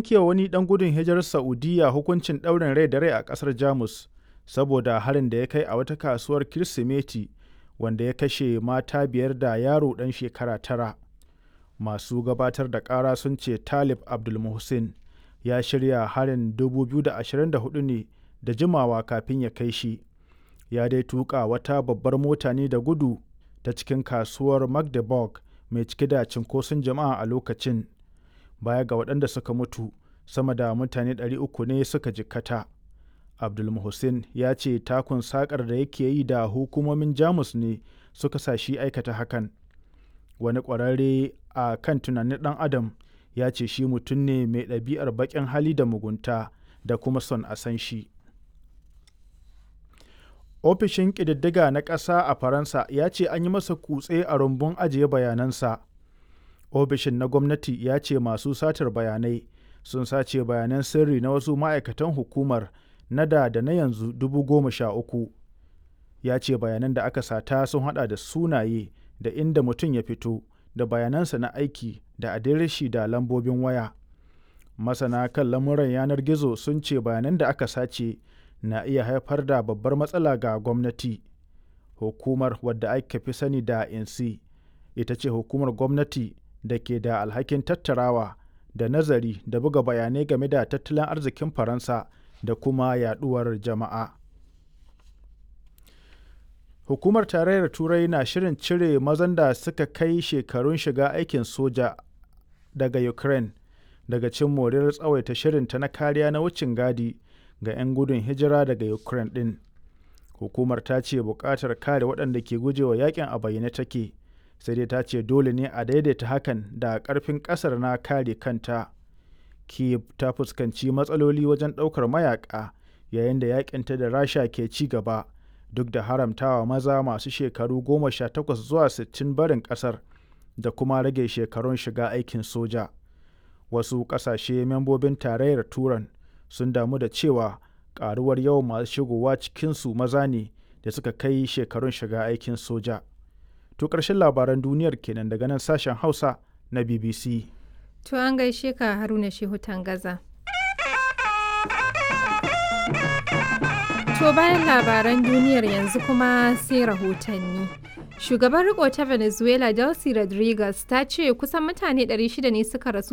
yanke wani ɗan gudun hijirar Saudiya hukuncin ɗaurin rai da rai a ƙasar Jamus saboda harin da ya kai a wata kasuwar Kirsimeti wanda ya kashe mata biyar da yaro ɗan shekara tara. Masu gabatar da ƙara sun ce Talib Abdulmohsen ya shirya harin 2024 ne da jimawa kafin ya kai shi. Ya dai tuƙa wata babbar mota ne da gudu ta cikin kasuwar Magdeburg mai cike da cinkoson jama'a a lokacin. Baya ga waɗanda suka mutu, sama da mutane 300 ne suka jikkata. Abdulmohsen ya ce takun sakar da yake yi da hukumomin Jamus ne suka sa shi aikata hakan. Wani ƙwararre a kan tunanin ɗan Adam ya ce shi mutum ne mai ɗabi'ar baƙin hali da mugunta da kuma son a san shi. Ofishin ƙididdiga na ƙasa a Faransa ya ce an yi masa kutse a rumbun ajiye bayanansa. Ofishin na gwamnati ya ce masu satar bayanai sun sace bayanan sirri na wasu ma'aikatan hukumar na da da na yanzu dubu goma sha uku. Ya ce bayanan da aka sata sun hada da sunaye da inda mutum ya fito da bayanansa na aiki da adireshi da lambobin waya. Masana kan lamuran yanar gizo sun ce bayanan da aka sace na iya haifar da babbar matsala ga gwamnati. Hukumar wadda aka fi sani da INSI ita ce hukumar gwamnati da ke da alhakin tattarawa da nazari da buga bayanai game da tattalin arzikin Faransa da kuma yaduwar jama'a. Hukumar Tarayyar Turai na shirin cire mazan da suka kai shekarun shiga aikin soja daga Ukraine daga cin moriyar tsawaita shirinta na kariya na wucin gadi ga 'yan gudun hijira daga Ukraine ɗin. Hukumar ta ce buƙatar kare waɗanda ke gujewa yakin a bayyane take, sai dai ta ce dole ne a daidaita hakan da ƙarfin ƙasar na kare kanta. Kiev ta fuskanci matsaloli wajen ɗaukar mayaƙa yayin da yakinta da Rasha ke ci gaba, duk da haramtawa maza masu shekaru goma sha takwas zuwa sittin barin ƙasar da kuma rage shekarun shiga aikin soja. Wasu ƙasashe membobin tarayyar Turan sun damu da cewa karuwar yawan masu shigowa cikinsu maza ne da suka kai shekarun shiga aikin soja. To ƙarshen labaran duniyar kenan daga nan sashen Hausa na BBC. To an gaishe ka Haruna Shehu Tangaza. To bayan labaran duniyar yanzu kuma sai rahotanni. Shugaban riko ta Venezuela Delcy Rodriguez ta ce kusan mutane 600 ne suka rasu